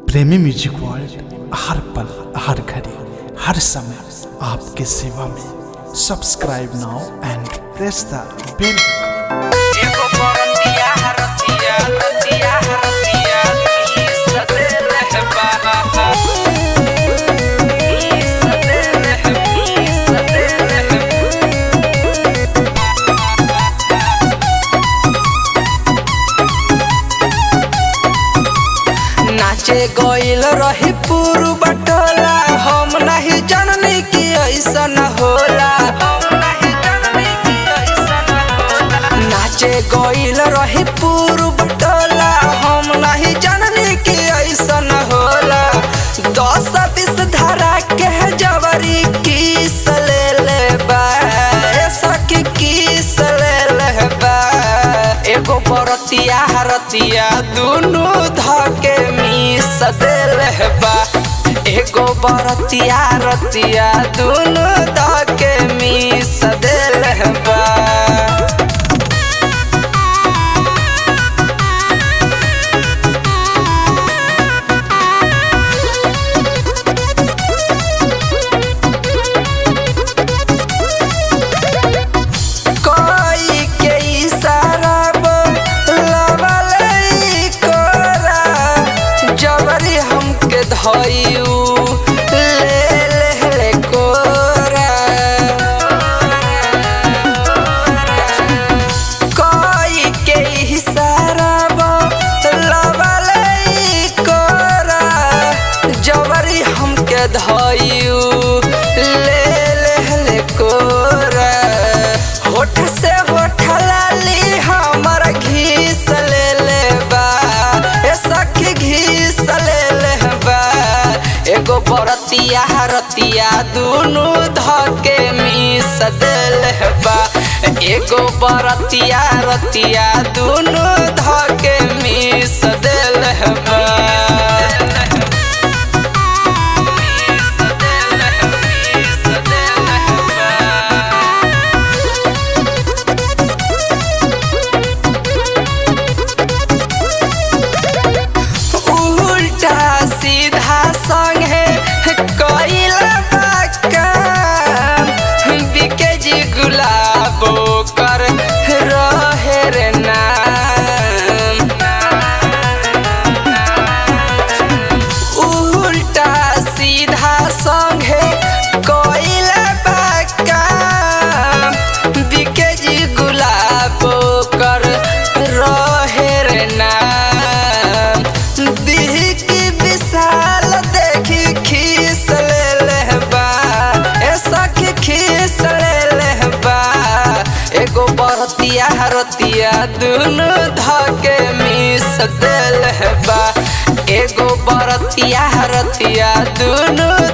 प्रेमी music world हर पल हर घड़ी हर समय आपके सेवा में subscribe now and press the bell एगो बरतिया हरतिया रतिया हरतिया ई सदेल है बाबा ई सदेल है ई सदेल है नाचे गइल रही पुरु बटोला हम नहीं जननी कि ऐसा न होला हम नहीं जननी कि ऐसा न होला नाचे गइल रही पुरु बटोला हम नहीं जननी कि ऐसा न होला दस बीस धारा के जवरी किस ले ले बा ऐसा कि किस ले ले बा एगो बरतिया हरतिया दुनु धके मिस देल बा एगो बरतिया रतिया दुनु धके मिस देल बा कोई के इशारा बोलवल कोरा जबरी हमके धइयू ले ले ले कोरा कोई के इशारा बोलवल कोरा जबरी हमके धइयू ले ले ले कोरा होठ से होठ लाली हमर घीस ले ले बा ए सखी घीस ले ले बा एगो बरतिया हरतिया दुनु धके मिस देल बा एगो बरतिया रतिया दुनु धके मिस देल बा उल्टा सीधा संगे कइल बा काम बिके जी गुलाबो कर रहे रे नाम उल्टा सीधा संगे कइल बा काम बिके जी गुलाबो कर रहे रे नाम दिह की विशाल देखी खीस ले ले बा ऐसा की खीस ले ले बा एगो बरतिया हरतिया दुनु धके मिस देल बा एगो बरतिया हरतिया दुनु